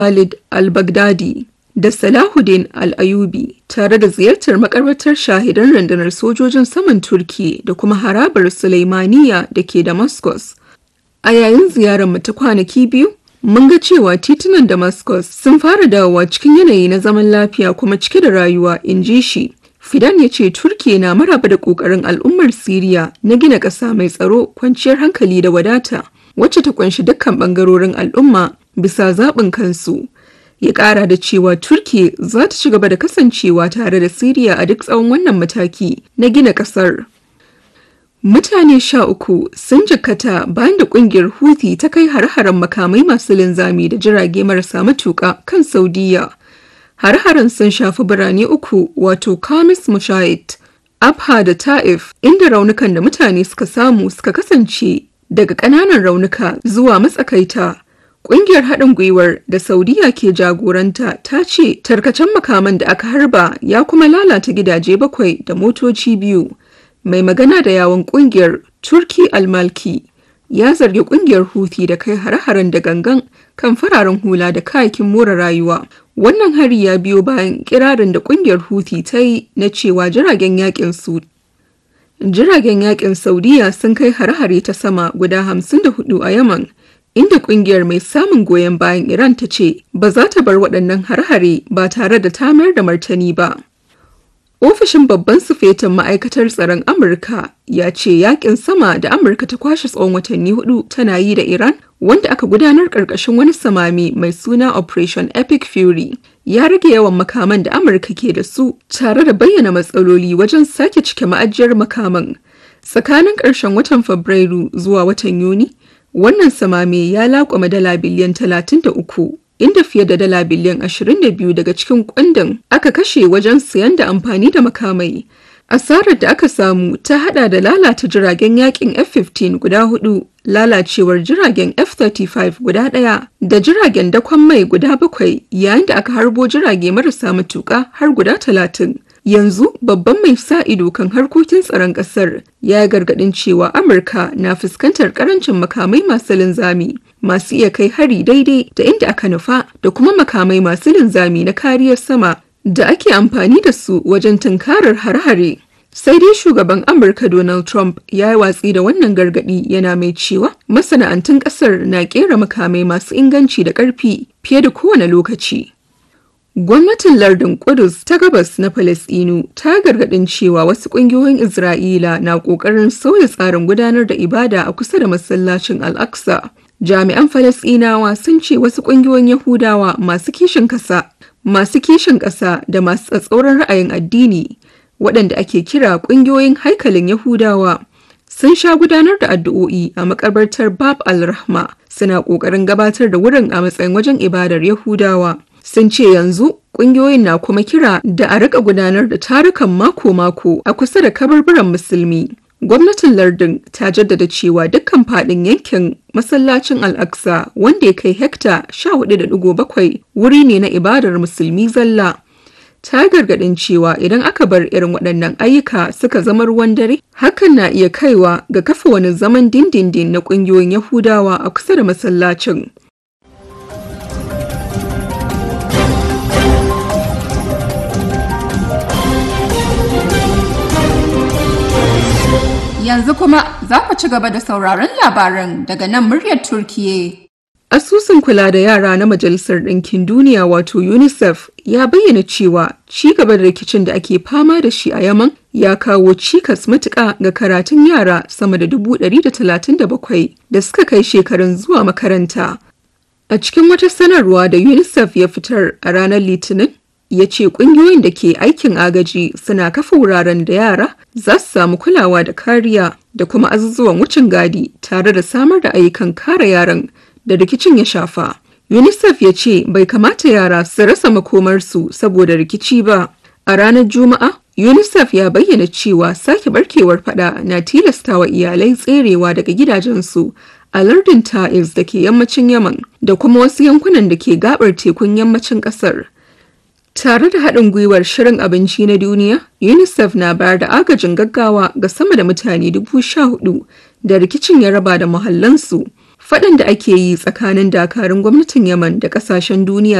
Khalid al-Baghdadi da Salahuddin al-Ayyubi tare da ziyartar makabartar shahidan rundunar sojojin saman Turki da kuma harabar Sulaimaniya da ke Damascus. A yayin ziyarar ta kwanaki biyu, mun ga cewa titunan Damascus sun fara dawowa cikin yanayi na zaman lafiya kuma cike da rayuwa, in ji shi. Fidan ya ce Turkiya na maraba da ƙoƙarin al'ummar Siriya na gina ƙasa mai tsaro, kwanciyar hankali da wadata, wacce ta ƙunshi dukkan ɓangarorin al'umma bisa zaɓin kansu. Ya ƙara da cewa Turkiya za ta ci gaba da kasancewa tare da Siriya a duk tsawon wannan mataki na gina ƙasar. Mutane sha uku sun jikkata bayan da kungiyar Houthi ta kai har-haren makamai masu linzami da jirage marasa matuƙa kan Saudiya. Har-haren sun shafi birane uku wato Kamis Mushait, Abha da Ta'if, inda raunukan da mutane suka samu suka kasance daga ƙananan raunuka zuwa matsakaita. Ƙungiyar haɗin gwiwar da Saudiya ke jagoranta ta ce tarkacen makaman da aka harba ya kuma lalata gidaje bakwai da motoci biyu. mai magana da yawon kungiyar turki almalki ya zargi kungiyar huthi da kai hare-haren da gangan kan fararen hula da kayakin more rayuwa wannan hari ya biyo bayan kirarin da kungiyar huthi ta yi na cewa jiragen yakin su jiragen yakin saudiya sun kai hare-hare ta sama guda 54 a yaman inda kungiyar mai samun goyon bayan iran ta ce ba za ta bar waɗannan hare-hare ba tare da ta mayar da martani ba Ofishin babban sufetin ma'aikatar tsaron Amurka ya ce yakin sama da Amurka ta kwashe tsawon watanni hudu tana yi da Iran wanda aka gudanar ƙarƙashin wani samami mai suna Operation Epic Fury ya rage yawan makaman da Amurka ke da su tare da bayyana matsaloli wajen sake cike ma'ajiyar makaman. Tsakanin ƙarshen watan Fabrairu zuwa watan Yuni, wannan samame ya laƙwama dala biliyan 33 inda fiye da dala biliyan 22 daga cikin kundin aka kashe wajen siyan da amfani da makamai. Asarar da aka samu ta hada da lalata jiragen yakin F-15 guda hudu, lalacewar jiragen F-35 guda daya, da jiragen dakon mai guda bakwai yayin da aka harbo jirage marasa matuka har guda talatin. Yanzu babban mai sa ido kan harkokin tsaron ƙasar ya gargaɗin cewa Amurka na fuskantar ƙarancin makamai masu linzami. masu iya kai hari daidai da inda aka nufa da kuma makamai masu linzami na kariyar sama da ake amfani da su wajen tunkarar har-hare. Sai dai shugaban Amurka Donald Trump ya yi watsi da wannan gargadi yana mai cewa masana'antun ƙasar na ƙera makamai masu inganci da ƙarfi fiye da kowane lokaci. Gwamnatin lardin Kudus ta gabas na Falasɗinu ta gargaɗin cewa wasu ƙungiyoyin Isra'ila na ƙoƙarin sauya tsarin gudanar da ibada a kusa da masallacin Al-Aqsa. Jami'an Falasɗinawa sun ce wasu ƙungiyoyin Yahudawa masu kishin ƙasa, masu kishin ƙasa da masu tsatsauran ra'ayin addini, waɗanda ake kira ƙungiyoyin haikalin Yahudawa, sun sha gudanar da addu'o'i a makabartar Bab al-Rahma, suna ƙoƙarin gabatar da wurin a matsayin wajen ibadar Yahudawa. Sun ce yanzu ƙungiyoyin na kuma kira da a rika gudanar da tarukan mako-mako a kusa da kabarburan musulmi. Gwamnatin lardin ta jaddada cewa dukkan fadin yankin masallacin Al-Aqsa wanda ya kai hekta 14.7 wuri ne na ibadar musulmi zalla. Ta gargadin cewa idan aka bar irin waɗannan ayyuka suka zama ruwan dare, hakan na iya kaiwa ga kafa wani zaman dindindin na ƙungiyoyin Yahudawa a kusa da masallacin. Yanzu kuma za ku ci gaba da sauraron labaran daga nan muryar Turkiye. Asusun kula da yara na Majalisar Ɗinkin Duniya wato UNICEF ya bayyana cewa ci gaba da rikicin da ake fama da shi a Yaman ya kawo cikas matuƙa ga karatun yara sama da dubu ɗari da talatin da bakwai da suka kai shekarun zuwa makaranta. A cikin wata sanarwa da UNICEF ya fitar a ranar Litinin, ya ce ƙungiyoyin da ke aikin agaji suna kafa wuraren da yara za su samu kulawa da kariya da kuma azuzuwan wucin gadi tare da samar da ayyukan kare yaran da rikicin ya shafa. UNICEF ya ce bai kamata yara su rasa makomarsu saboda rikici ba. A ranar Juma'a, UNICEF ya bayyana cewa sake barkewar fada na tilastawa iyalai tserewa daga gidajensu a lardin Ta'iz da ke yammacin Yaman da kuma wasu yankunan da ke gabar tekun yammacin ƙasar. Tare da haɗin gwiwar Shirin Abinci na Duniya, UNICEF na bayar da agajin gaggawa ga sama da mutane dubu sha hudu da rikicin ya raba da muhallansu. Faɗan da ake yi tsakanin dakarun gwamnatin Yaman da ƙasashen duniya